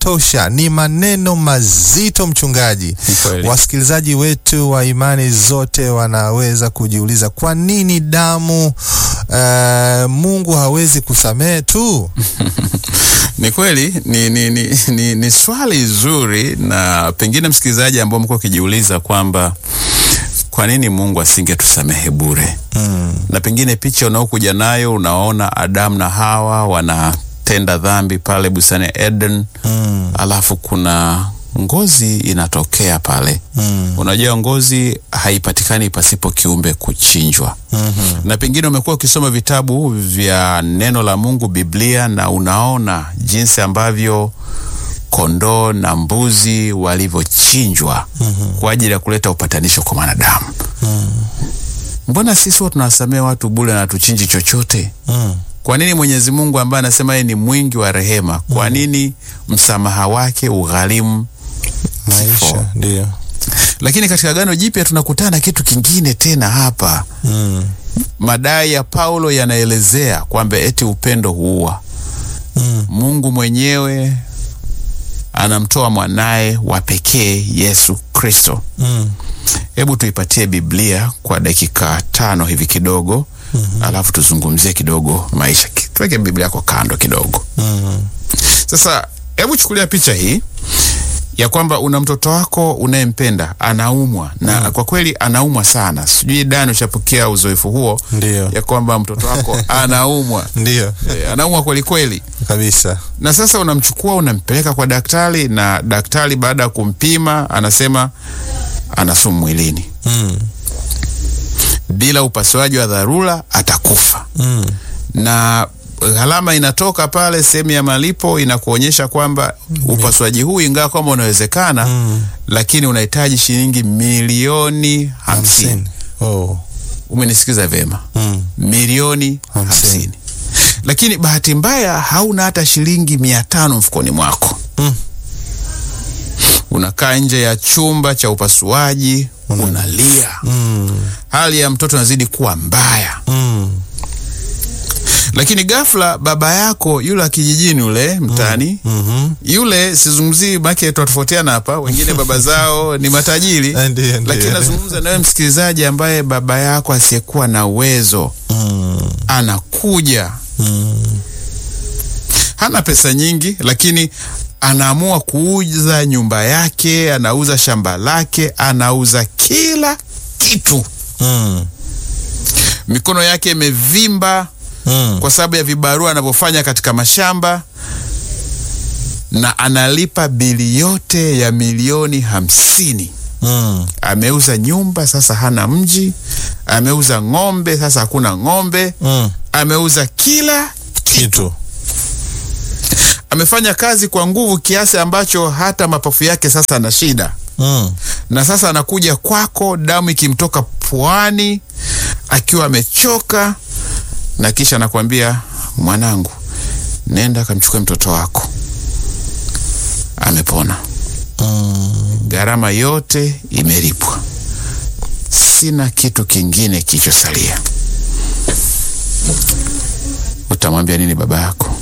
inatosha. Ni maneno mazito, mchungaji. Ni kweli. Wasikilizaji wetu wa imani zote wanaweza kujiuliza kwa nini damu eh, Mungu hawezi kusamehe tu? Ni kweli ni, ni, ni, ni, ni swali zuri, na pengine msikilizaji ambao mko ukijiuliza kwamba kwa nini Mungu asingetusamehe bure Mm. na pengine picha unaokuja nayo unaona Adamu na Hawa wanatenda dhambi pale bustani ya Eden Mm. alafu kuna ngozi inatokea pale Mm. unajua ngozi haipatikani pasipo kiumbe kuchinjwa Mhm. na pengine umekuwa ukisoma vitabu vya neno la Mungu, Biblia, na unaona jinsi ambavyo kondoo na mbuzi walivyochinjwa kwa ajili ya kuleta upatanisho kwa mwanadamu. Mbona sisi huwa tunawasamehe watu bure na tuchinji chochote? Mm. Kwa nini Mwenyezi Mungu ambaye anasema yeye ni mwingi wa rehema, kwa nini msamaha wake ugharimu Maisha kifo? ndio. Lakini katika Agano Jipya tunakutana na kitu kingine tena hapa. Mm. Madai ya Paulo yanaelezea kwamba eti upendo huua. Mm. Mungu mwenyewe anamtoa mwanaye wa pekee Yesu Kristo. Mm. Hebu tuipatie Biblia kwa dakika tano hivi kidogo, alafu tuzungumzie kidogo maisha. Ki- Tuweke Biblia yako kando kidogo. Mm. Sasa hebu chukulia picha hii ya kwamba una mtoto wako unayempenda anaumwa, na kwa kweli anaumwa sana. Sijui Dani, ushapokea uzoefu huo Ndio. ya kwamba mtoto wako anaumwa Ndio. e, anaumwa kweli kweli, Kabisa. na sasa unamchukua unampeleka kwa daktari, na daktari baada ya kumpima anasema ana sumu mwilini, Mm. bila upasuaji wa dharura atakufa. Mm. na gharama inatoka pale sehemu ya malipo inakuonyesha kwamba upasuaji huu ingawa kwamba unawezekana Mm. lakini unahitaji shilingi milioni hamsini. Hamsini. Oh. Umenisikiza vyema? Mm. Milioni Hamsini. hamsini. Lakini bahati mbaya hauna hata shilingi mia tano mfukoni mwako. Mm. Unakaa nje ya chumba cha upasuaji unalia, Mm. hali ya mtoto inazidi kuwa mbaya. Mm. Lakini ghafla baba yako yule wa kijijini ule mtaani Mhm. yule sizungumzii make tunatofautiana hapa, wengine baba zao ni matajiri, Ndio, ndio. lakini nazungumza nawe msikilizaji ambaye baba yako asiyekuwa na uwezo Mm. anakuja, Mm. hana pesa nyingi, lakini anaamua kuuza nyumba yake, anauza shamba lake, anauza kila kitu. Mm. Mikono yake imevimba Mm. kwa sababu ya vibarua anavyofanya katika mashamba na analipa bili yote ya milioni hamsini. Mm. Ameuza nyumba sasa hana mji, ameuza ng'ombe sasa hakuna ng'ombe, Mm. ameuza kila, Kitu. amefanya kazi kwa nguvu kiasi ambacho hata mapafu yake sasa ana shida, Mm. na sasa anakuja kwako, damu ikimtoka puani, akiwa amechoka, na kisha anakuambia mwanangu, nenda kamchukue mtoto wako, amepona. Mm. Gharama yote imelipwa, sina kitu kingine kilichosalia. Utamwambia nini baba yako?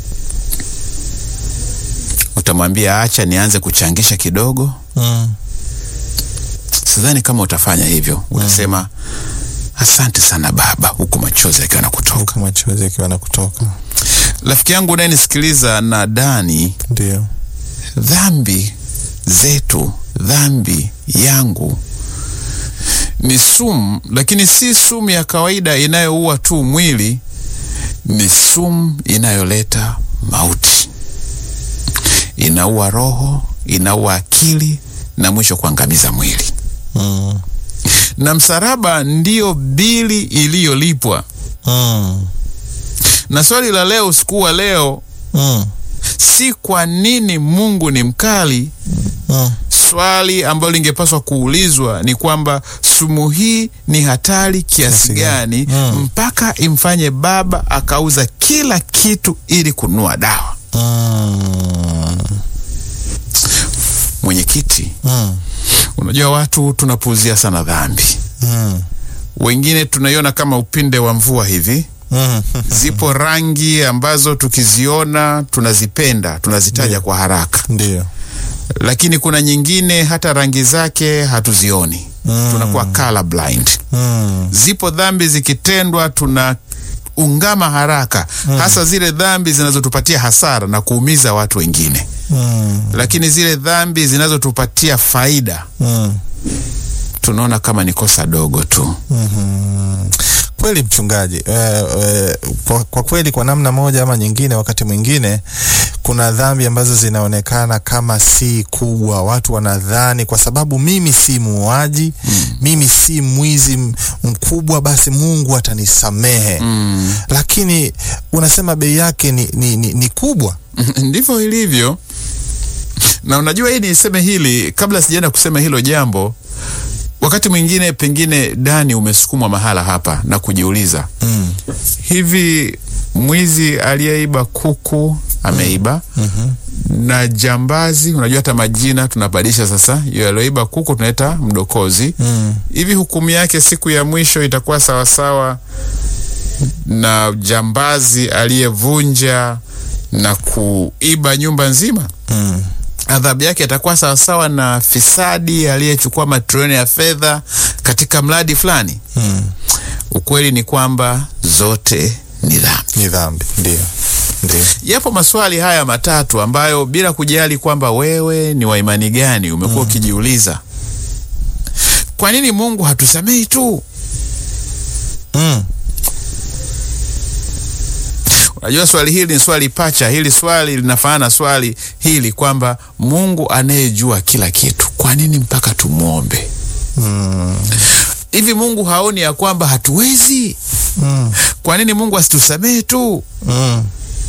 Utamwambia acha nianze kuchangisha kidogo? Mm. Sidhani kama utafanya hivyo. Utasema asante sana baba, huku machozi yakiwa na kutoka. Huku machozi yakiwa na kutoka. Rafiki yangu unayenisikiliza na Dani, Ndio. dhambi zetu, dhambi yangu ni sumu, lakini si sumu ya kawaida inayoua tu mwili, ni sumu inayoleta mauti, inaua roho, inaua akili na mwisho kuangamiza mwili. Mm. Na msalaba ndiyo bili iliyolipwa. Mm. Na swali la leo, usiku wa leo, Mm. si kwa nini Mungu ni mkali Mm. Swali ambalo lingepaswa kuulizwa ni kwamba sumu hii ni hatari kiasi Kiasi gani gani? Mm. mpaka imfanye baba akauza kila kitu ili kununua dawa. Mm. Mwenyekiti, Mm. unajua watu tunapuuzia sana dhambi, Mm. wengine tunaiona kama upinde wa mvua hivi, Mm. zipo rangi ambazo tukiziona tunazipenda tunazitaja kwa haraka Ndio. lakini kuna nyingine hata rangi zake hatuzioni Mm. tunakuwa color blind Mm. zipo dhambi zikitendwa tuna ungama haraka hasa zile dhambi zinazotupatia hasara na kuumiza watu wengine Mm. lakini zile dhambi zinazotupatia faida Mm. tunaona kama ni kosa dogo tu Kweli mchungaji, eh, eh, kwa, kwa kweli kwa namna moja ama nyingine, wakati mwingine kuna dhambi ambazo zinaonekana kama si kubwa. Watu wanadhani kwa sababu mimi si muuaji mimi si mwizi m- mkubwa, basi Mungu atanisamehe mm. lakini unasema bei yake ni, ni, ni, ni kubwa. ndivyo ilivyo na unajua hii niseme hili kabla sijaenda kusema hilo jambo wakati mwingine pengine dani umesukumwa mahala hapa na kujiuliza mm. hivi mwizi aliyeiba kuku ameiba mm-hmm. na jambazi unajua hata majina tunabadilisha sasa yule alioiba kuku tunaita mdokozi mm. hivi hukumu yake siku ya mwisho itakuwa sawasawa na jambazi aliyevunja na kuiba nyumba nzima mm. adhabu yake itakuwa sawasawa na fisadi aliyechukua matrilioni ya fedha katika mradi fulani mm. ukweli ni kwamba zote ni dhambi ni dhambi, ndio ndio. yapo maswali haya matatu ambayo bila kujali kwamba wewe ni wa imani gani umekuwa ukijiuliza kwa nini mungu hatusamehi tu mm. unajua swali hili ni swali pacha hili swali linafanana na swali hili kwamba mungu anayejua kila kitu kwa nini mpaka tumwombe Mm. hivi mungu haoni ya kwamba hatuwezi Mm. kwa nini mungu asitusamehe tu Mm.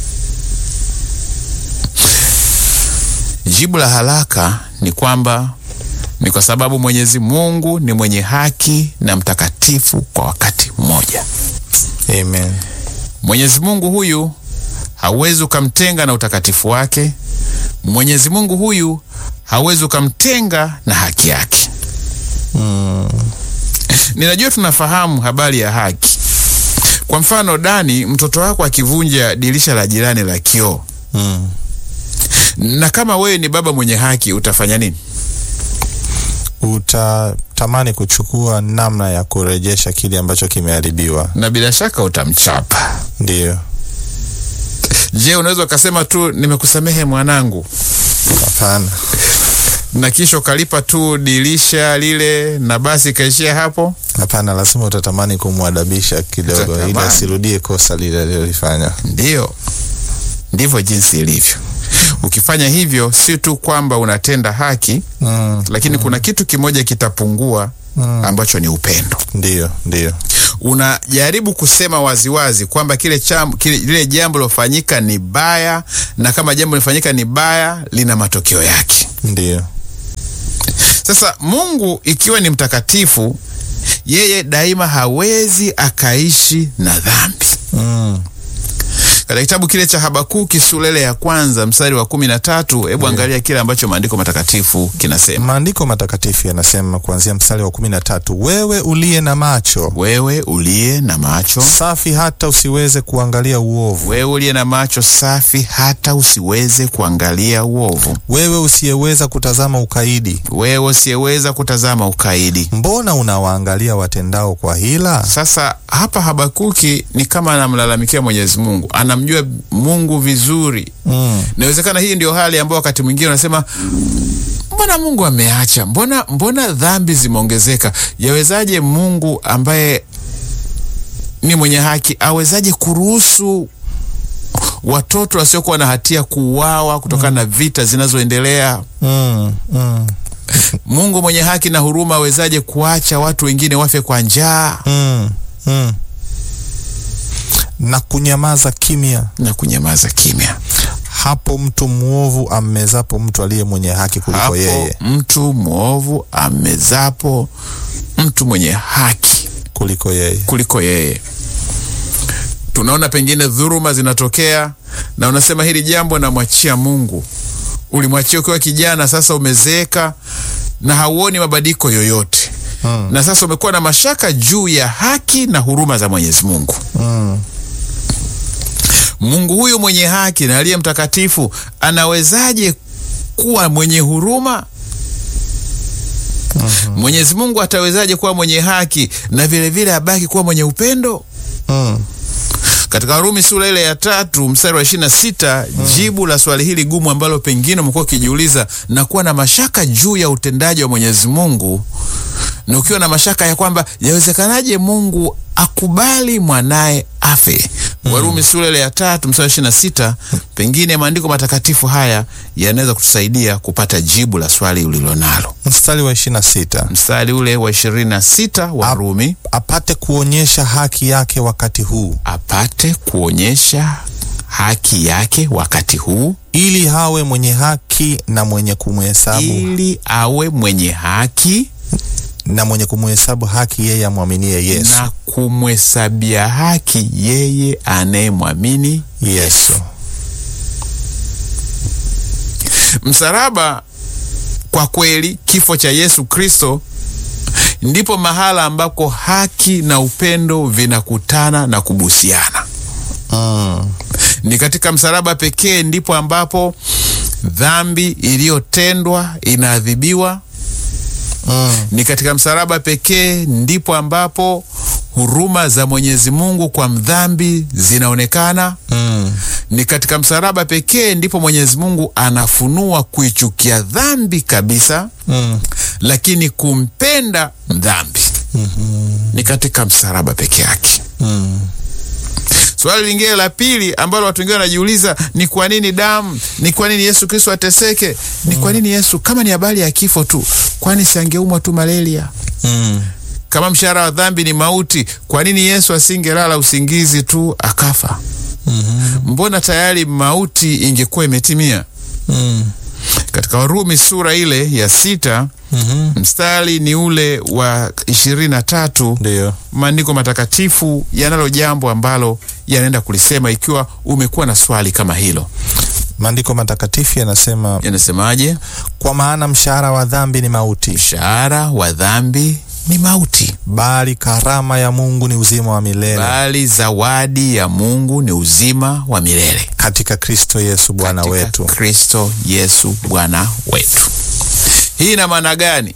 jibu la haraka ni kwamba ni kwa sababu mwenyezi mungu ni mwenye haki na mtakatifu kwa wakati mmoja Amen. mwenyezi mungu huyu hauwezi ukamtenga na utakatifu wake mwenyezi mungu huyu hauwezi ukamtenga na haki yake Mm. ninajua tunafahamu habari ya haki kwa mfano dani mtoto wako akivunja dirisha la jirani la kioo Mm. na kama wewe ni baba mwenye haki utafanya nini utatamani kuchukua namna ya kurejesha kile ambacho kimeharibiwa. na bila shaka utamchapa Ndio, je unaweza ukasema tu nimekusamehe mwanangu hapana. na kisha ukalipa tu dirisha lile na basi ikaishia hapo Hapana, lazima utatamani kumwadabisha kidogo, ili Utatamani. asirudie kosa lile alilolifanya. ndiyo ndivyo jinsi ilivyo ukifanya hivyo si tu kwamba unatenda haki Mm. lakini kuna kitu kimoja kitapungua Mm. ambacho ni upendo Ndio, ndio, unajaribu kusema waziwazi kwamba kile, cham, kile lile jambo lilofanyika ni baya na kama jambo lilifanyika ni baya lina matokeo yake ndio. sasa mungu ikiwa ni mtakatifu yeye daima hawezi akaishi na dhambi Mm. katika kitabu kile cha habakuki sulele ya kwanza mstari wa kumi na tatu hebu angalia kile ambacho maandiko matakatifu kinasema Maandiko matakatifu yanasema kuanzia mstari wa kumi na tatu wewe uliye na macho wewe uliye na macho safi hata usiweze kuangalia uovu, wewe uliye na macho safi hata usiweze kuangalia uovu wewe usiyeweza kutazama ukaidi, wewe usiyeweza kutazama ukaidi mbona unawaangalia watendao kwa hila? sasa hapa habakuki ni kama anamlalamikia mwenyezi mungu anamjua mungu vizuri Mm. inawezekana hii ndio hali ambayo wakati mwingine unasema mbona mungu ameacha mbona mbona dhambi zimeongezeka yawezaje mungu ambaye ni mwenye haki awezaje kuruhusu watoto wasiokuwa na hatia kuuawa kutokana na vita zinazoendelea Mm. Mm. mungu mwenye haki na huruma awezaje kuacha watu wengine wafe kwa njaa Mm. Mm. na kunyamaza kimya na kunyamaza kimya hapo mtu mwovu ammezapo mtu aliye mwenye haki kuliko hapo yeye mtu mwovu amezapo mtu mwenye haki kuliko yeye kuliko yeye tunaona pengine dhuruma zinatokea na unasema hili jambo namwachia mungu ulimwachia ukiwa kijana sasa umezeeka na hauoni mabadiliko yoyote Mm. na sasa umekuwa na mashaka juu ya haki na huruma za mwenyezi mungu mm. Mungu huyu mwenye haki na aliye mtakatifu anawezaje kuwa mwenye huruma? Mwenyezi Mungu atawezaje kuwa mwenye haki na vilevile abaki kuwa mwenye upendo? Mm. Katika Warumi sura ile ya tatu mstari wa ishirini na sita jibu la swali hili gumu ambalo pengine umekuwa ukijiuliza na kuwa na mashaka juu ya utendaji wa Mwenyezi Mungu, na ukiwa na mashaka ya kwamba yawezekanaje Mungu akubali mwanaye afe. Warumi sura ile ya tatu mstari wa ishirini na sita pengine maandiko matakatifu haya yanaweza kutusaidia kupata jibu la swali ulilonalo. Mstari wa ishirini na sita Mstari ule wa ishirini na sita Warumi apate kuonyesha haki yake wakati huu apate kuonyesha haki yake wakati huu ili hawe mwenye haki na mwenye kumhesabu ili awe mwenye haki na mwenye kumhesabu haki yeye amwaminie Yesu. na kumhesabia haki yeye anayemwamini Yesu. msalaba. Kwa kweli, kifo cha Yesu Kristo ndipo mahala ambako haki na upendo vinakutana na kubusiana. Mm. Ni katika msalaba pekee ndipo ambapo dhambi iliyotendwa inaadhibiwa. Mm. Ni katika msalaba pekee ndipo ambapo huruma za Mwenyezi Mungu kwa mdhambi zinaonekana. Mm. Ni katika msalaba pekee ndipo Mwenyezi Mungu anafunua kuichukia dhambi kabisa, Mm. lakini kumpenda mdhambi. Ni katika msalaba peke yake. Mm. Swali lingine la pili ambalo watu wengine wanajiuliza ni kwa nini damu, ni kwa nini Yesu Kristo ateseke? Ni kwa nini Yesu, kama ni habari ya kifo tu, kwani siangeumwa tu malaria? Mm. Kama mshahara wa dhambi ni mauti, kwa nini Yesu asingelala usingizi tu akafa? Mbona tayari mauti ingekuwa imetimia? Mm. Katika Warumi sura ile ya sita Mhm. mstari ni ule wa ishirini na tatu Ndiyo. maandiko matakatifu yanalo jambo ambalo yanaenda kulisema. Ikiwa umekuwa na swali kama hilo, Maandiko matakatifu yanasema, yanasemaje? kwa maana mshahara wa dhambi ni mauti, Mshahara wa dhambi ni mauti, bali karama ya Mungu ni uzima wa milele bali zawadi ya Mungu ni uzima wa milele katika Kristo Yesu Bwana katika wetu. Kristo Yesu Bwana wetu. Hii ina maana gani?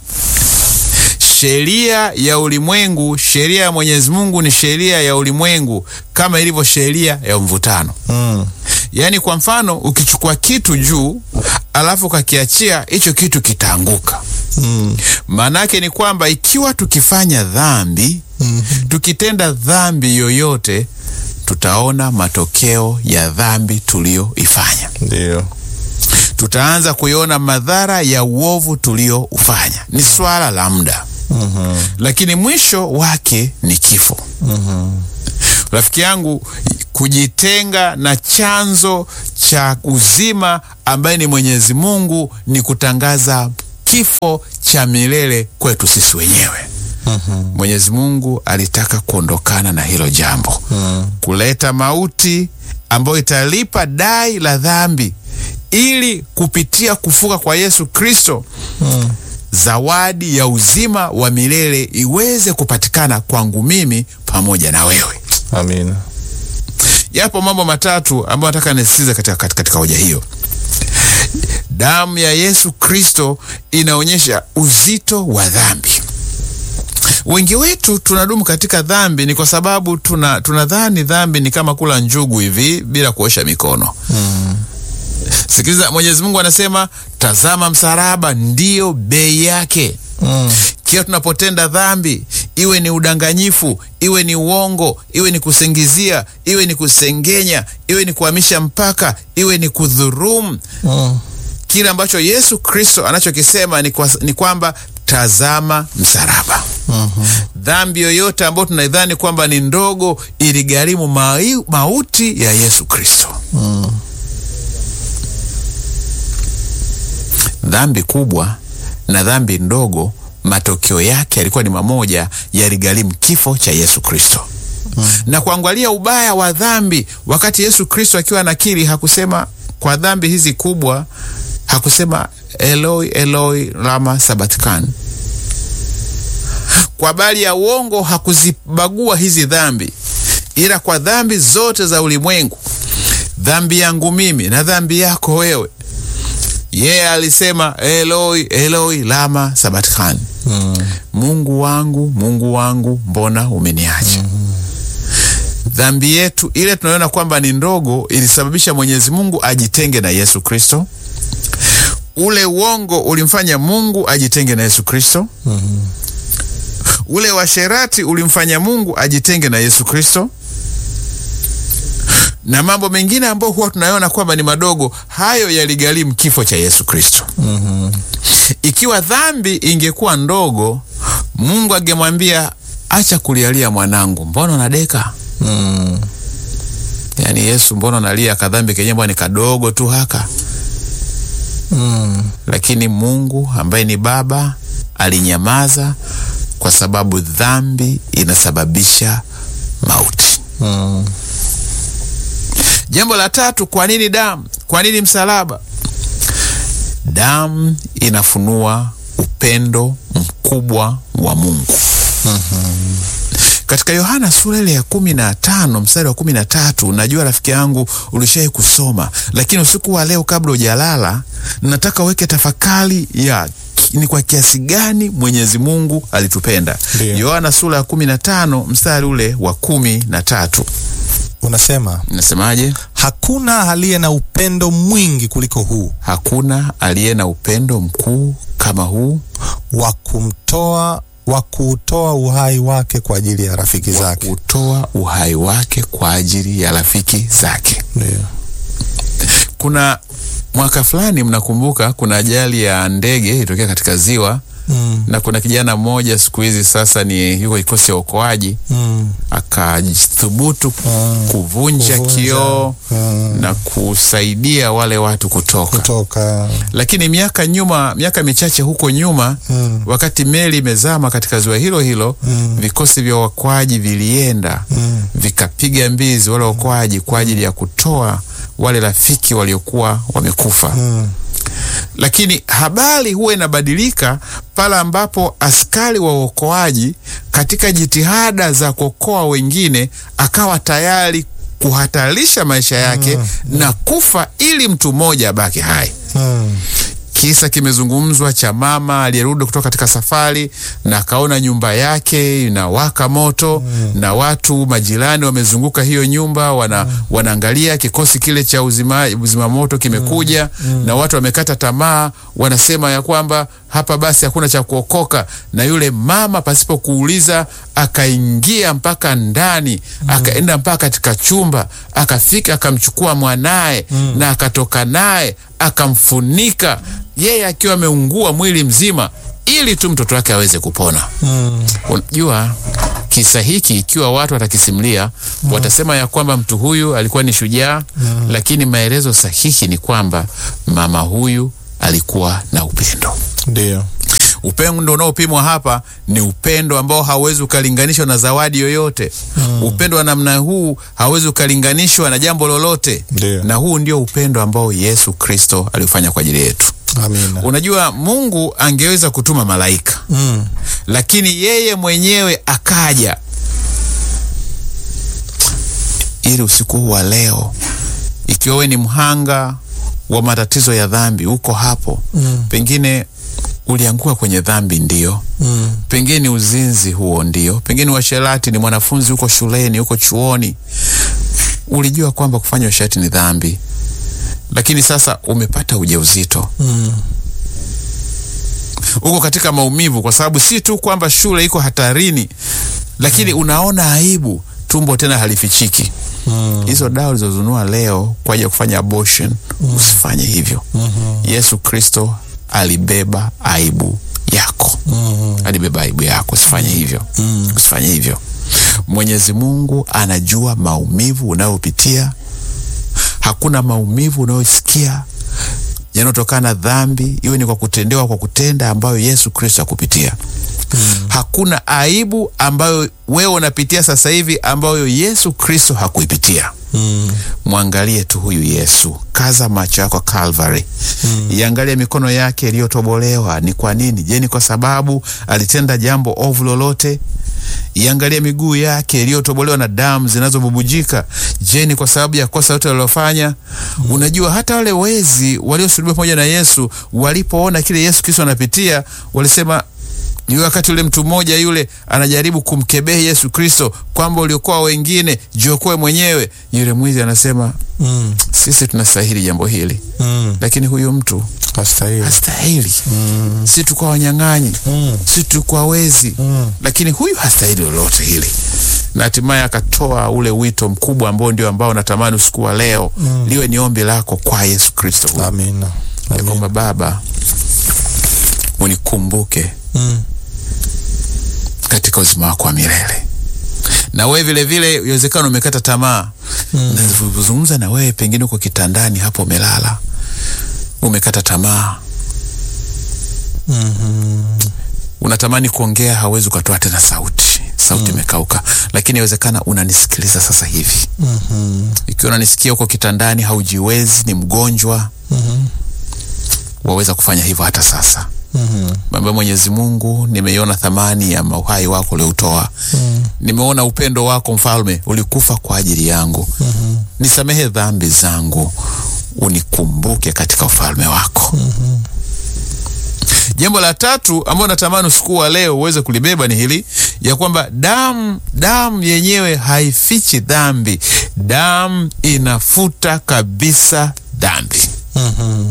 Sheria ya ulimwengu, sheria ya Mwenyezi Mungu ni sheria ya ulimwengu kama ilivyo sheria ya mvutano. Mm. Yaani, kwa mfano, ukichukua kitu juu alafu ukakiachia, hicho kitu kitaanguka. Mm. Maana yake ni kwamba ikiwa tukifanya dhambi, tukitenda dhambi yoyote, tutaona matokeo ya dhambi tuliyoifanya. Ndiyo. Tutaanza kuiona madhara ya uovu tulioufanya. Ni swala la muda, lakini mwisho wake ni kifo. Rafiki yangu, kujitenga na chanzo cha uzima ambaye ni Mwenyezi Mungu ni kutangaza kifo cha milele kwetu sisi wenyewe. Mwenyezi Mungu alitaka kuondokana na hilo jambo, kuleta mauti ambayo italipa dai la dhambi, ili kupitia kufuka kwa Yesu Kristo zawadi ya uzima wa milele iweze kupatikana kwangu mimi pamoja na wewe. Amina. Yapo mambo matatu ambayo nataka nisisitize katika, katika, katika hoja hiyo. Damu ya Yesu Kristo inaonyesha uzito wa dhambi. Wengi wetu tunadumu katika dhambi ni kwa sababu tuna tunadhani dhambi ni kama kula njugu hivi bila kuosha mikono. Sikiliza, Mwenyezi Mungu anasema, tazama msalaba ndiyo bei yake. Mm. Kila tunapotenda dhambi, iwe ni udanganyifu, iwe ni uongo, iwe ni kusingizia, iwe ni kusengenya, iwe ni kuhamisha mpaka, iwe ni kudhurumu, Mm. kile ambacho Yesu Kristo anachokisema ni, kwa, ni kwamba tazama msalaba. Dhambi yoyote ambayo tunaidhani kwamba ni ndogo iligharimu mai- mauti ya Yesu Kristo. Dhambi kubwa na dhambi ndogo, matokeo yake yalikuwa ni mamoja, yaligharimu kifo cha Yesu Kristo. Na kuangalia ubaya wa dhambi, wakati Yesu Kristo akiwa anakiri, hakusema kwa dhambi hizi kubwa, hakusema Eloi Eloi lama sabatkani. Kwa habari ya uongo hakuzibagua hizi dhambi, ila kwa dhambi zote za ulimwengu dhambi yangu mimi na dhambi yako wewe. Yeye alisema Eloi Eloi lama sabatkani, Mm. Mungu wangu Mungu wangu mbona umeniacha? Dhambi yetu ile tunaona kwamba ni ndogo ilisababisha Mwenyezi Mungu ajitenge na Yesu Kristo. Ule uongo ulimfanya Mungu ajitenge na Yesu Kristo. Ule washerati ulimfanya Mungu ajitenge na Yesu Kristo, na mambo mengine ambayo huwa tunaona kwamba ni madogo, hayo yaligharimu kifo cha Yesu Kristo. Ikiwa dhambi ingekuwa ndogo, Mungu angemwambia acha kulialia mwanangu, mbona unadeka? Mm. Yaani Yesu, mbona unalia? Kadhambi kenyewe mbona ni kadogo tu haka. Mm. Lakini Mungu ambaye ni Baba alinyamaza kwa sababu dhambi inasababisha mauti. Mm. Jambo la tatu, kwa nini damu? Kwa nini msalaba? Damu inafunua upendo mkubwa wa Mungu. Katika Yohana sura ile ya kumi na tano mstari wa kumi na tatu najua rafiki yangu ulishai kusoma, lakini usiku wa leo kabla hujalala, nataka uweke tafakari ya ki- ni kwa kiasi gani Mwenyezi Mungu alitupenda. Ndiyo. Yohana sura ya kumi na tano mstari ule wa kumi na tatu Unasema nasemaje? hakuna aliye na upendo mwingi kuliko huu Hakuna aliye na upendo mkuu kama huu wa kumtoa wa kuutoa uhai wake kwa ajili ya rafiki zake. kutoa uhai wake kwa ajili ya rafiki zake. Ndio. Kuna mwaka fulani, mnakumbuka, kuna ajali ya ndege ilitokea katika ziwa Mm. na kuna kijana mmoja siku hizi sasa ni yuko kikosi cha uokoaji Mm. akathubutu Mm. kuvunja Kuvunja. kioo Mm. na kusaidia wale watu kutoka. Kutoka Lakini miaka nyuma, miaka michache huko nyuma Mm. wakati meli imezama katika ziwa hilo hilo Mm. vikosi vya uokoaji vilienda Mm. vikapiga mbizi wale waokoaji kwa ajili ya kutoa wale rafiki waliokuwa wamekufa. Mm. Lakini habari huwa inabadilika pale ambapo askari wa uokoaji katika jitihada za kuokoa wengine akawa tayari kuhatarisha maisha yake na kufa ili mtu mmoja abaki hai. Mm. Kisa kimezungumzwa cha mama aliyerudi kutoka katika safari na akaona nyumba yake inawaka moto na watu majirani wamezunguka hiyo nyumba wana, wanaangalia kikosi kile cha uzima, uzima moto kimekuja na watu wamekata tamaa, wanasema ya kwamba hapa basi hakuna cha kuokoka, na yule mama pasipo kuuliza akaingia mpaka ndani akaenda mpaka katika chumba akafika akamchukua mwanaye na akatoka naye akamfunika yeye akiwa ameungua mwili mzima ili tu mtoto wake aweze kupona. Mm. Unajua kisa hiki ikiwa watu watakisimulia watasema ya kwamba mtu huyu alikuwa ni shujaa, lakini maelezo sahihi ni kwamba mama huyu alikuwa na upendo. Ndio. Upendo unaopimwa hapa ni upendo ambao hauwezi ukalinganishwa na zawadi yoyote. Upendo wa namna huu hauwezi ukalinganishwa na jambo lolote, Ndio. na huu ndio upendo ambao Yesu Kristo aliufanya kwa ajili yetu. Amina. Unajua, Mungu angeweza kutuma malaika Mm. lakini yeye mwenyewe akaja ili usiku huu wa leo, ikiwa wewe ni mhanga wa matatizo ya dhambi, uko hapo Mm. pengine ulianguka kwenye dhambi, ndio Mm. pengine ni uzinzi huo, ndio pengine uasherati, ni mwanafunzi huko shuleni, huko chuoni, ulijua kwamba kufanya uasherati ni dhambi, lakini sasa umepata ujauzito Mm. uko katika maumivu, kwa sababu si tu kwamba shule iko hatarini, lakini unaona aibu, tumbo tena halifichiki. Mm. Hizo dawa ulizozunua leo kwa ajili ya kufanya abortion, usifanye hivyo. Yesu Kristo alibeba aibu yako, Mm. alibeba aibu yako, usifanye hivyo, usifanye hivyo. Mwenyezi Mungu anajua maumivu unayopitia. Hakuna maumivu unayosikia yanayotokana na dhambi, iwe ni kwa kutendewa, kwa kutenda, ambayo Yesu Kristo akupitia. Hakuna aibu ambayo wewe unapitia sasa hivi ambayo Yesu Kristo hakuipitia. Mm. Mwangalie tu huyu Yesu, kaza macho yako Calvary, iangalie mikono yake iliyotobolewa. Ni kwa nini? Je, ni kwa sababu alitenda jambo ovu lolote? iangalie miguu yake iliyotobolewa na damu zinazobubujika. Je, ni kwa sababu ya kosa lote walilofanya? Unajua, hata wale wezi waliosulubiwa pamoja na Yesu walipoona kile Yesu Kristo anapitia, walisema ni wakati yule mtu mmoja yule anajaribu kumkebehi Yesu Kristo kwamba uliokoa wengine, jiokoe mwenyewe. Yule mwizi anasema Mm. sisi tunastahili jambo hili, Mm. lakini huyu mtu Hastahili. hastahili. Si tukwa wanyang'anyi, Mm. si tukwa wezi, Mm. lakini huyu hastahili lolote hili. Na hatimaye akatoa ule wito mkubwa ambao ndio ambao natamani usiku wa leo liwe ni ombi lako kwa Yesu Kristo huyu, Amina. ya kwamba Baba unikumbuke Mm. katika uzima wako wa milele. Na wewe vile vile, iwezekana umekata tamaa. Mm. Nazungumza na wewe, pengine uko kitandani hapo umelala, umekata tamaa, Mhm. unatamani kuongea, hauwezi ukatoa tena sauti, sauti imekauka. Lakini inawezekana unanisikiliza sasa hivi. Mhm. Ikiwa unanisikia uko kitandani, haujiwezi, ni mgonjwa, Mhm. waweza kufanya hivyo hata sasa. Mhm. Baba Mwenyezi Mungu, nimeiona thamani ya uhai wako ulioutoa. Nimeona upendo wako Mfalme, ulikufa kwa ajili yangu. Nisamehe dhambi zangu, unikumbuke katika ufalme wako. Jambo la tatu ambalo natamani usiku wa leo uweze kulibeba ni hili ya kwamba damu damu yenyewe haifichi dhambi. Damu inafuta kabisa dhambi. Mhm.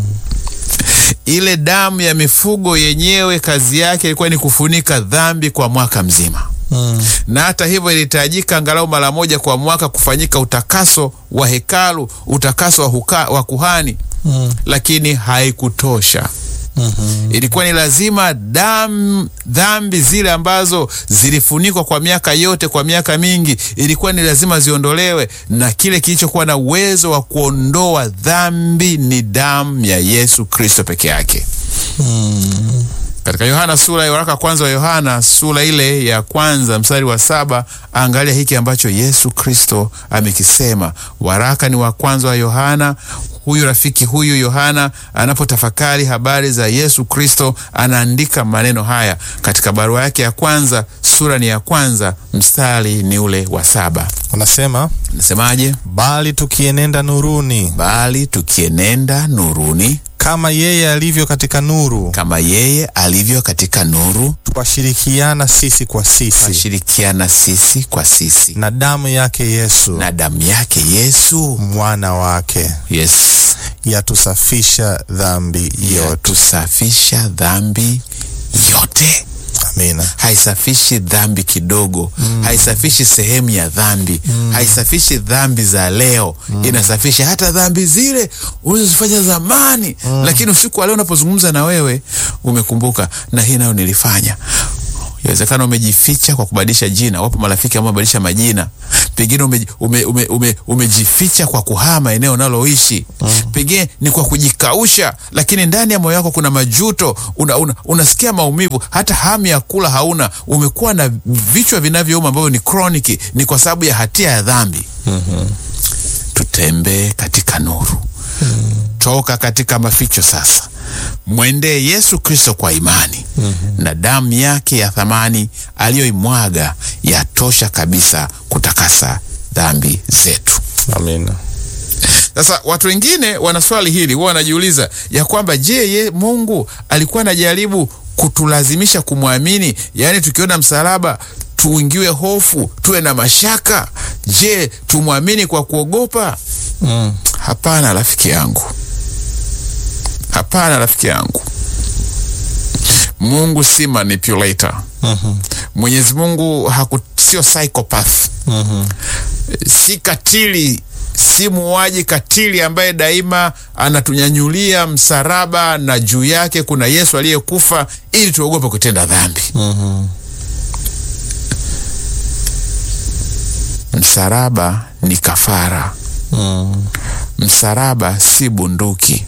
Ile damu ya mifugo yenyewe kazi yake ilikuwa ni kufunika dhambi kwa mwaka mzima, Mm. na hata hivyo ilihitajika angalau mara moja kwa mwaka kufanyika utakaso wa hekalu, utakaso wa, huka, wa kuhani, Mm. lakini haikutosha. Mhm. Ilikuwa ni lazima dam, dhambi zile ambazo zilifunikwa kwa miaka yote, kwa miaka mingi, ilikuwa ni lazima ziondolewe, na kile kilichokuwa na uwezo wa kuondoa dhambi ni damu ya Yesu Kristo peke yake. Mm. Katika Yohana sura ya waraka kwanza wa Yohana sura ile ya kwanza mstari wa saba angalia hiki ambacho Yesu Kristo amekisema. Waraka ni wa kwanza wa Yohana. Huyu rafiki huyu Yohana anapotafakari habari za Yesu Kristo anaandika maneno haya katika barua yake ya kwanza, sura ni ya kwanza, mstari ni ule wa saba. Anasema Nasemaje? bali tukienenda nuruni Bali tukienenda nuruni kama yeye alivyo katika nuru, kama yeye alivyo katika nuru, twashirikiana sisi kwa sisi twashirikiana sisi kwa sisi na damu yake Yesu na damu yake Yesu mwana wake yes yatusafisha dhambi yote. yatusafisha dhambi yote. Amina. Haisafishi dhambi kidogo, haisafishi sehemu ya dhambi, haisafishi dhambi za leo, inasafisha hata dhambi zile ulizozifanya zamani, lakini usiku wa leo unapozungumza na wewe umekumbuka, na hii nayo nilifanya. Inawezekana umejificha kwa kubadilisha jina. Wapo marafiki ambao wamebadilisha majina, pengine ume, ume, ume, ume, umejificha kwa kuhama eneo unaloishi pengine ni kwa kujikausha, lakini ndani ya moyo wako kuna majuto, una, una, unasikia maumivu, hata hamu ya kula hauna. Umekuwa na vichwa vinavyouma ambavyo ni kroniki, ni kwa sababu ya hatia ya dhambi. Tutembee katika nuru, toka katika maficho sasa, mwendee Yesu Kristo kwa imani na damu yake ya thamani aliyoimwaga yatosha kabisa kutakasa dhambi zetu. Amina. Sasa watu wengine wana swali hili, huwa wanajiuliza ya kwamba je, ye Mungu alikuwa anajaribu kutulazimisha kumwamini? Yaani tukiona msalaba tuingiwe hofu, tuwe na mashaka? Je, tumwamini kwa kuogopa? Mm. Hapana rafiki yangu, hapana rafiki yangu. Mungu si manipulator. Mhm. Mwenyezi Mungu haku, sio psychopath Mhm. si katili, si muuaji katili ambaye daima anatunyanyulia msalaba na juu yake kuna Yesu aliyekufa ili tuogope kutenda dhambi. Mhm. Msalaba ni kafara, Mm. msalaba si bunduki.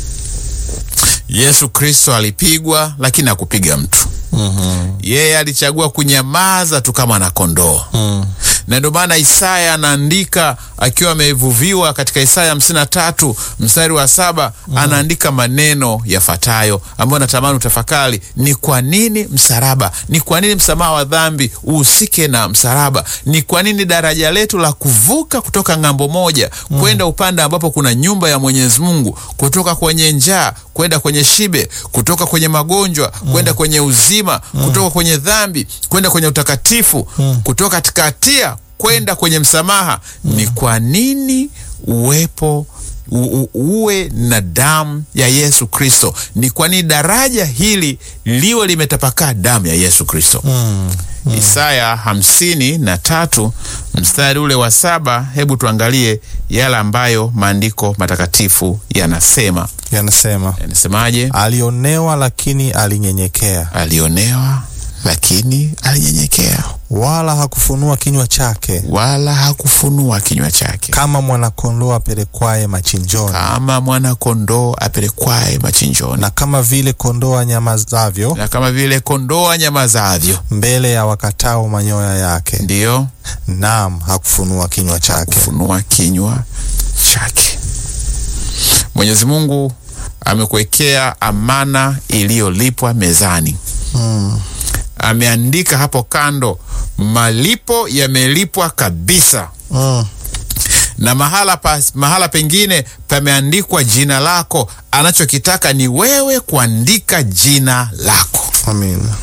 Yesu Kristo alipigwa, lakini hakupiga mtu. Mhm. Yeye alichagua kunyamaza tu kama na kondoo Mm. na na ndio maana Isaya anaandika akiwa amevuviwa katika Isaya hamsini na tatu mstari wa saba anaandika maneno yafuatayo ambayo natamani utafakari. Ni kwa nini msalaba? Ni kwa nini msamaha wa dhambi uhusike na msalaba? Ni kwa nini daraja letu la kuvuka kutoka ng'ambo moja kwenda upande ambapo kuna nyumba ya Mwenyezi Mungu, kutoka kwenye njaa kwenda kwenye shibe, kutoka kwenye magonjwa kwenda kwenye uzima, kutoka kwenye dhambi kwenda kwenye utakatifu, kutoka katika hatia kwenda kwenye msamaha. Ni kwa nini uwepo u, u, uwe na damu ya Yesu Kristo? Ni kwa nini daraja hili liwe limetapakaa damu ya Yesu Kristo? Isaya hamsini na tatu mstari ule wa saba. Hebu tuangalie yale ambayo maandiko matakatifu yanasema. Yanasema, Yanasemaje? alionewa lakini alinyenyekea, Alionewa lakini alinyenyekea, wala hakufunua kinywa chake, wala hakufunua kinywa chake, kama mwanakondoo apelekwaye machinjoni, kama mwana kondoo apelekwaye machinjoni, na kama vile kondoo anyamazavyo na kama vile kondoo anyamazavyo, mbele ya wakatao manyoya yake, ndiyo naam, hakufunua kinywa chake. kufunua kinywa chake. Mwenyezi Mungu amekuwekea amana iliyolipwa mezani. Ameandika hapo kando, malipo yamelipwa kabisa, Mm. na mahala, pa, mahala pengine pameandikwa jina lako. Anachokitaka ni wewe kuandika jina lako. Amina.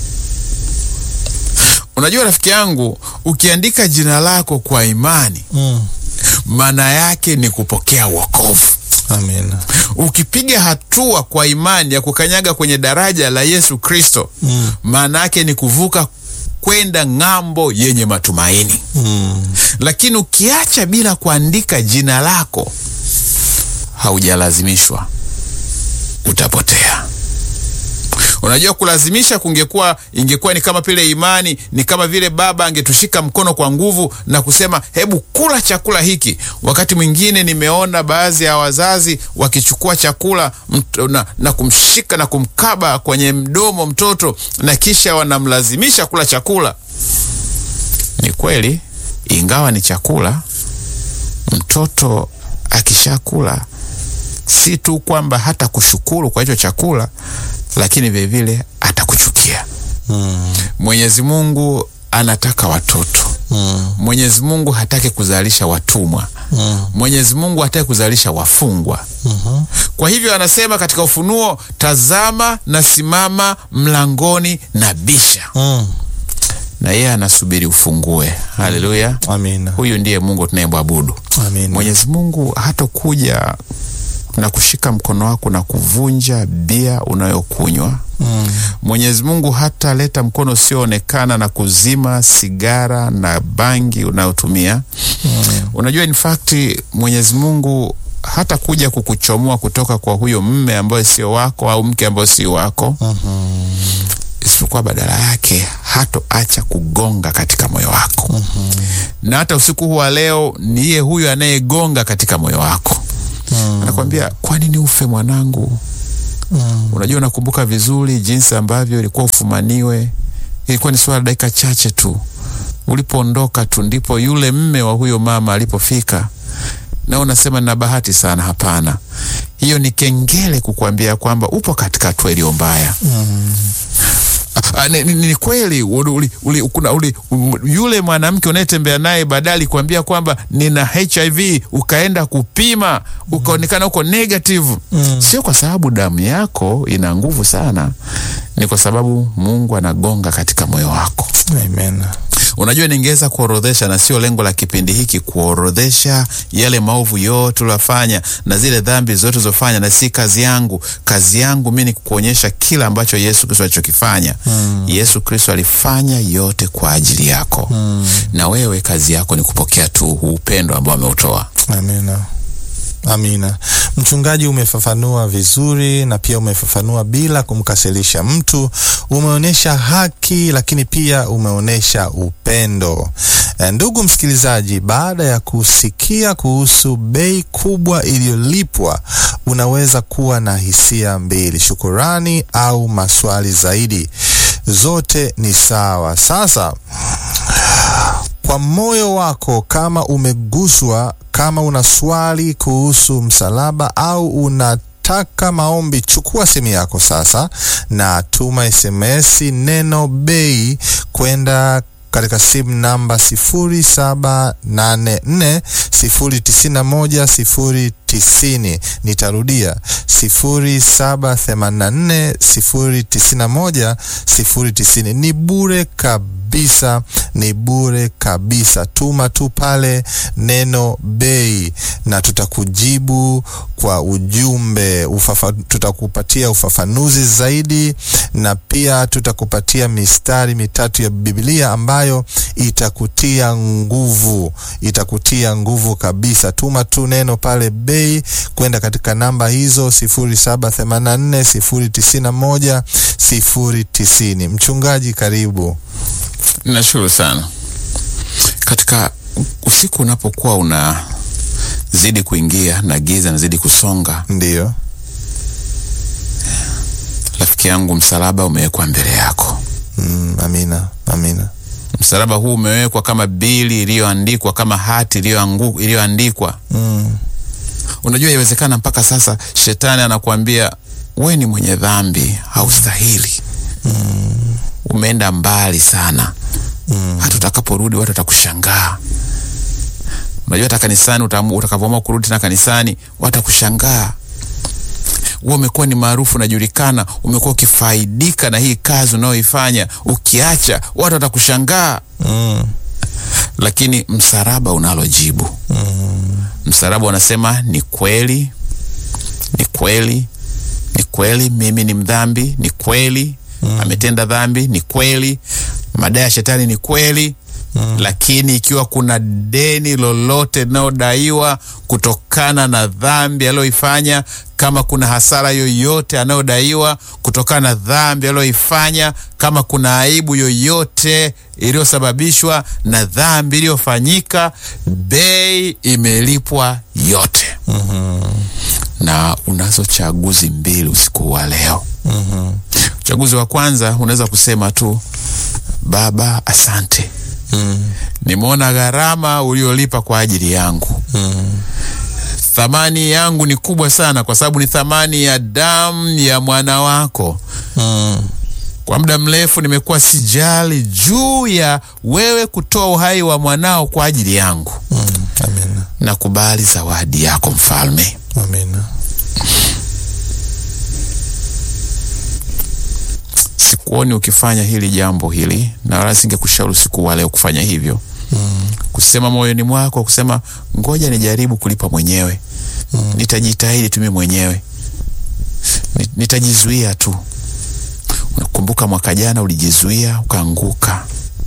Unajua rafiki yangu, ukiandika jina lako kwa imani, Mm. maana yake ni kupokea wokovu. Amina. Ukipiga hatua kwa imani ya kukanyaga kwenye daraja la Yesu Kristo, maana yake ni kuvuka kwenda ng'ambo yenye matumaini. Mm. Lakini ukiacha bila kuandika jina lako, haujalazimishwa, utapotea. Unajua, kulazimisha kungekuwa ingekuwa ni kama vile imani, ni kama vile baba angetushika mkono kwa nguvu na kusema hebu kula chakula hiki. Wakati mwingine nimeona baadhi ya wazazi wakichukua chakula mt- na, na kumshika na kumkaba kwenye mdomo mtoto na kisha wanamlazimisha kula chakula. Ni kweli, ingawa ni chakula, mtoto akishakula si tu kwamba hata kushukuru kwa hicho chakula, lakini vilevile atakuchukia. Mm. Mwenyezi Mungu anataka watoto. Mm. Mwenyezi Mungu hataki kuzalisha watumwa. Mm. Mwenyezi Mungu hataki kuzalisha wafungwa. Mhm. Kwa hivyo anasema katika Ufunuo, tazama nasimama mlangoni na bisha, Mm. na yeye anasubiri ufungue. Haleluya! Amina. Huyu ndiye Mungu tunayemwabudu. Amina. Mwenyezi Mungu hatokuja na kushika mkono wako na kuvunja bia unayokunywa. Mm. Mwenyezi Mungu hataleta mkono usioonekana na kuzima sigara na bangi unayotumia. Unajua, in fact Mwenyezi Mungu hata kuja kukuchomoa kutoka kwa huyo mme ambaye sio wako au mke ambaye sio wako, isipokuwa badala yake hatoacha kugonga katika moyo wako. Na hata usiku huu wa leo niye huyo anayegonga katika moyo wako, anakwambia kwa nini ufe mwanangu? Unajua, nakumbuka vizuri jinsi ambavyo ilikuwa ufumaniwe. Ilikuwa ni swala dakika chache tu, ulipoondoka tu ndipo yule mme wa huyo mama alipofika, na unasema nina bahati sana. Hapana, hiyo ni kengele kukuambia kwamba upo katika hatua iliyo mbaya. Ah, ni, ni, ni kweli uli, uli, uli, kuna, uli, um, yule mwanamke unayetembea naye baadaye alikwambia kwamba nina HIV, ukaenda kupima ukaonekana uko negative. Sio kwa sababu damu yako ina nguvu sana, ni kwa sababu Mungu anagonga katika moyo wako. Amen. Unajua, ningeweza kuorodhesha, na sio lengo la kipindi hiki kuorodhesha yale maovu yote uliofanya na zile dhambi zote ulizofanya, na si kazi yangu. Kazi yangu mimi ni kukuonyesha kila ambacho Yesu Kristo alichokifanya. Yesu Kristo alifanya yote kwa ajili yako, na wewe kazi yako ni kupokea tu huu upendo ambao ameutoa. Amina. Amina. Mchungaji, umefafanua vizuri na pia umefafanua bila kumkasirisha mtu. Umeonyesha haki, lakini pia umeonyesha upendo. E, ndugu msikilizaji, baada ya kusikia kuhusu bei kubwa iliyolipwa, unaweza kuwa na hisia mbili, shukurani au maswali zaidi. Zote ni sawa. Sasa kwa moyo wako, kama umeguswa, kama una swali kuhusu msalaba au una taka maombi, chukua simu yako sasa na tuma SMS neno bei kwenda katika simu namba 0784091090. Nitarudia 0784091090. Ni bure kabisa, ni bure kabisa. Tuma tu pale neno bei na tutakujibu kwa ujumbe ufafa, tutakupatia ufafanuzi zaidi na pia tutakupatia mistari mitatu ya Biblia ambayo itakutia nguvu, itakutia nguvu kabisa. Tuma tu neno pale bei kwenda katika namba hizo 0784 091 090. Mchungaji, karibu. Nashukuru sana. Katika usiku unapokuwa unazidi kuingia na giza nazidi kusonga, Ndiyo, rafiki yangu, msalaba umewekwa mbele yako. mm, amina, amina. Msalaba huu umewekwa kama bili iliyoandikwa, kama hati iliyoangu- iliyoandikwa. Mm, Unajua, iwezekana mpaka sasa shetani anakuambia we ni mwenye dhambi, haustahili, umeenda mbali sana, hata utakaporudi watu watakushangaa. Unajua, hata kanisani utamu- utakavyoamua kurudi tena kanisani watakushangaa. Wewe umekuwa ni maarufu, unajulikana, umekuwa ukifaidika na hii kazi unayoifanya, ukiacha watu watakushangaa. mm, Lakini msalaba unalo jibu. Msalaba unasema ni kweli, ni kweli, ni kweli, mimi ni mdhambi, ni kweli, ametenda dhambi, ni kweli, madai ya shetani ni kweli. Lakini ikiwa kuna deni lolote linalodaiwa kutokana na dhambi aliyoifanya, kama kuna hasara yoyote anayodaiwa kutokana na dhambi aliyoifanya, kama kuna aibu yoyote iliyosababishwa na dhambi iliyofanyika, bei imelipwa yote. Na unazo chaguzi mbili usiku wa leo. Uchaguzi wa kwanza unaweza kusema tu, Baba, asante nimeona gharama uliolipa kwa ajili yangu. Thamani yangu ni kubwa sana, kwa sababu ni thamani ya damu ya mwana wako. mm, Kwa muda mrefu nimekuwa sijali juu ya wewe kutoa uhai wa mwanao kwa ajili yangu. mm, amina, Nakubali zawadi yako Mfalme. amina. Sikuoni ukifanya hili jambo hili, na wala singekushauri usiku wa leo kufanya hivyo. Kusema moyoni mwako, kusema ngoja nijaribu kulipa mwenyewe, nitajitahidi tu mimi mwenyewe, Ni- nitajizuia tu. Unakumbuka mwaka jana ulijizuia ukaanguka,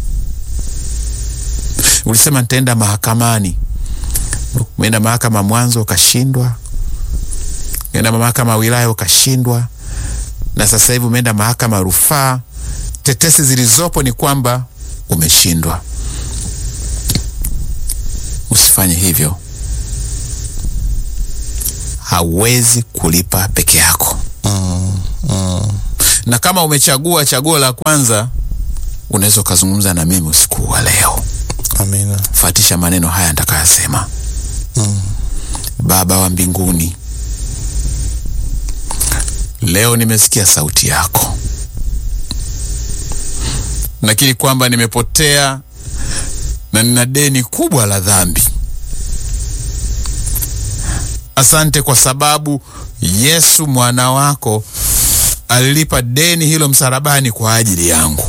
ulisema nitaenda mahakamani. Umeenda mahakama mwanzo ukashindwa, umeenda mahakama ya wilaya ukashindwa, na sasa hivi umeenda mahakama ya rufaa. Tetesi zilizopo ni kwamba umeshindwa. Usifanye hivyo, hauwezi kulipa peke yako. Na kama umechagua chaguo la kwanza, unaweza ukazungumza na mimi usiku wa leo. Amina. Fuatisha maneno haya nitakayosema. Baba wa mbinguni, leo nimesikia sauti yako, nakiri kwamba nimepotea na nina deni kubwa la dhambi. Asante kwa sababu Yesu mwana wako alilipa deni hilo msalabani kwa ajili yangu.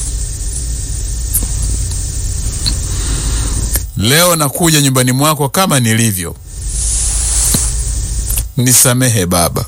Leo nakuja nyumbani mwako kama nilivyo. Nisamehe Baba,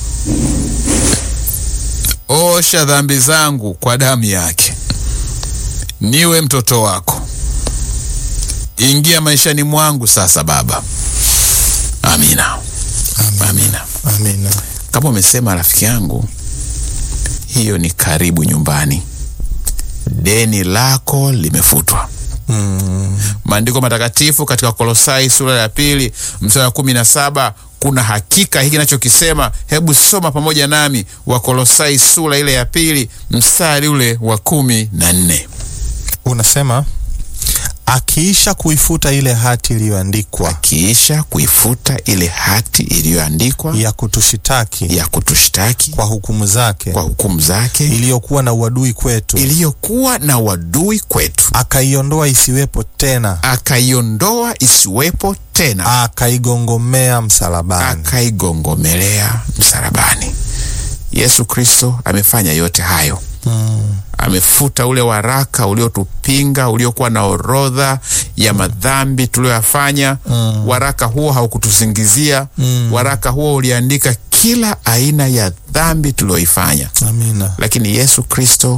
osha dhambi zangu kwa damu yake, niwe mtoto wako. Ingia maishani mwangu sasa Baba. Amina, amina. Amina. Kama umesema rafiki yangu, hiyo ni karibu nyumbani, deni lako limefutwa. Maandiko matakatifu katika Kolosai sura ya pili mstari wa kumi na saba kuna hakika hiki nachokisema. Hebu soma pamoja nami Wakolosai sura ile ya pili mstari ule wa kumi na nne. Unasema akiisha kuifuta ile hati iliyoandikwa akiisha kuifuta ile hati iliyoandikwa ya kutushitaki ya kutushtaki kwa hukumu zake kwa hukumu zake iliyokuwa na uadui kwetu, iliyokuwa na wadui kwetu, akaiondoa isiwepo tena, akaiondoa isiwepo tena, akaigongomea msalabani. akaigongomelea msalabani. Yesu Kristo amefanya yote hayo amefuta ule waraka uliotupinga uliokuwa na orodha ya madhambi tuliyoyafanya. Waraka huo haukutusingizia. Waraka huo uliandika kila aina ya dhambi tuliyoifanya, Amina. lakini Yesu Kristo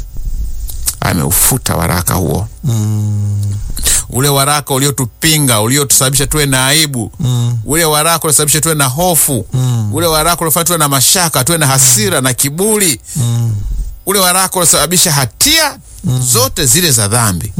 ameufuta waraka huo ule waraka uliotupinga uliotusababisha tuwe na aibu ule waraka uliosababisha tuwe na hofu ule waraka uliofanya tuwe na mashaka tuwe na hasira na kiburi ule waraka uliosababisha hatia zote zile za dhambi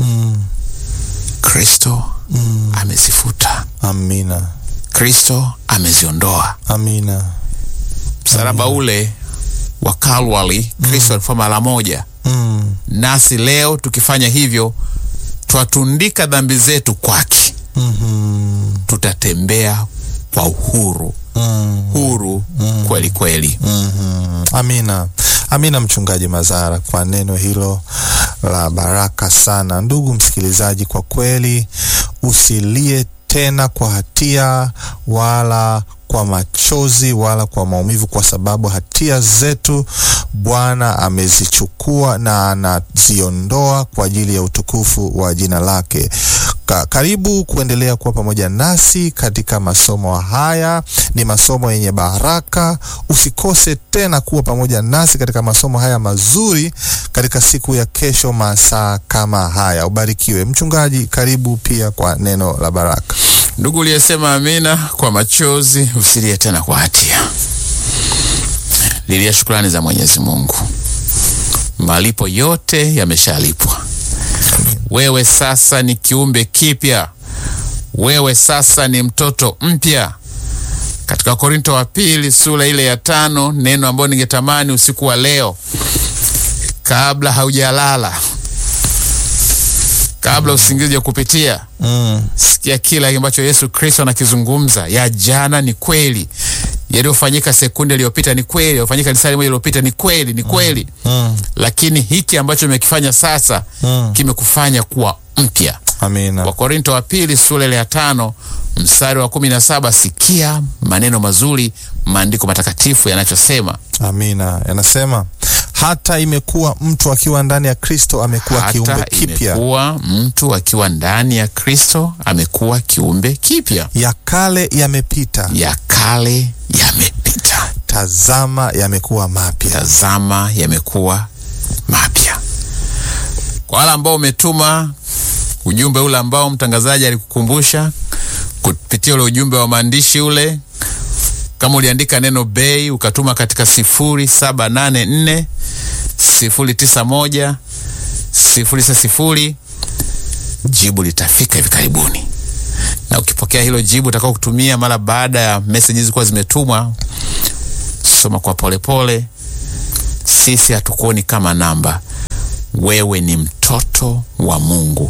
Kristo amezifuta Amina. Kristo ameziondoa Amina. msalaba ule wa Kalwari Kristo alikufa mara moja Mm. nasi leo tukifanya hivyo twatundika dhambi zetu kwake Mhm. tutatembea kwa uhuru Mm. huru kweli kweli Mhm. Amina. Amina, mchungaji Mazara, kwa neno hilo la baraka sana. Ndugu msikilizaji, kwa kweli usilie tena kwa hatia wala kwa machozi wala kwa maumivu, kwa sababu hatia zetu Bwana amezichukua na anaziondoa kwa ajili ya utukufu wa jina lake. Ka, karibu kuendelea kuwa pamoja nasi katika masomo haya. Ni masomo yenye baraka. Usikose tena kuwa pamoja nasi katika masomo haya mazuri katika siku ya kesho masaa kama haya. Ubarikiwe. Mchungaji, karibu pia kwa neno la baraka. ndugu uliyesema amina kwa machozi usilie tena kwa hatia lilia shukrani za mwenyezi mungu malipo yote yameshalipwa wewe sasa ni kiumbe kipya wewe sasa ni mtoto mpya katika korinto wa pili sura ile ya tano neno ambayo ningetamani usiku wa leo kabla haujalala kabla usingizi kupitia Mm. sikia kila ambacho yesu kristo anakizungumza ya jana ni kweli yaliyofanyika sekunde iliyopita ni kweli yaliyofanyika lisali moja iliyopita ni kweli ni kweli Mm. lakini hiki ambacho umekifanya sasa Mm. kimekufanya kuwa mpya Amina. wakorinto wa pili sura ile ya tano mstari wa kumi na saba sikia maneno mazuri maandiko matakatifu yanachosema Amina. Yanasema hata imekuwa mtu akiwa ndani ya Kristo amekuwa kiumbe hata kipya, imekuwa mtu akiwa ndani ya kristo amekuwa kiumbe kipya ya kale yamepita, ya kale yamepita tazama yamekuwa mapya. tazama yamekuwa mapya kwa wale ambao umetuma ujumbe ule ambao mtangazaji alikukumbusha kupitia ule ujumbe wa maandishi ule kama uliandika neno bei ukatuma katika sifuri saba nane nne sifuri tisa moja sifuri sita sifuri jibu litafika hivi karibuni na ukipokea hilo jibu utakao kutumia mara baada ya meseji hizi kuwa zimetumwa soma kwa polepole pole. sisi hatukuoni kama namba wewe ni mtoto wa mungu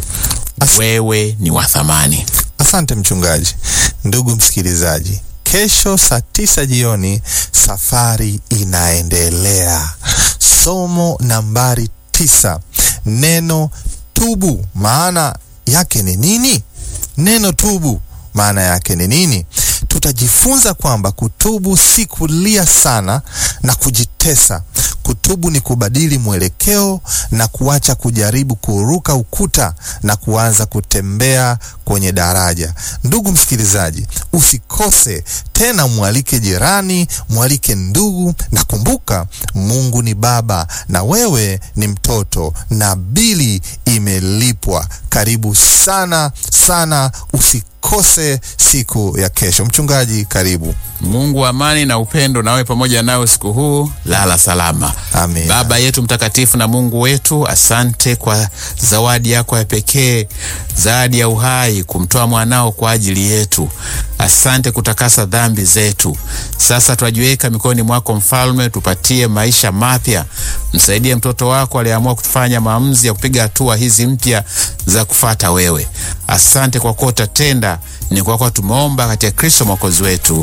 wewe ni wa thamani Asante mchungaji. Ndugu msikilizaji, kesho saa tisa jioni safari inaendelea. Somo nambari tisa, neno tubu. Maana yake ni nini? Neno tubu maana yake ni nini? Tutajifunza kwamba kutubu si kulia sana na kujitesa. Kutubu ni kubadili mwelekeo na kuacha kujaribu kuruka ukuta na kuanza kutembea kwenye daraja. Ndugu msikilizaji, usikose tena, mwalike jirani, mwalike ndugu, na kumbuka, Mungu ni Baba na wewe ni mtoto, na bili imelipwa. Karibu sana sana, usikose siku ya kesho. Mchungaji, karibu. mungu wa amani na upendo nawe pamoja nawe usiku huu lala salama Amen. baba yetu mtakatifu na mungu wetu asante kwa zawadi yako ya pekee zawadi ya uhai kumtoa mwanao kwa ajili yetu asante kutakasa dhambi zetu sasa twajiweka mikononi mwako mfalme tupatie maisha mapya Msaidie mtoto wako aliyeamua kufanya maamuzi ya kupiga hatua hizi mpya za kufata wewe. Asante kwa kuwa utatenda, ni kwa kuwa tumeomba katika Kristo mwokozi wetu,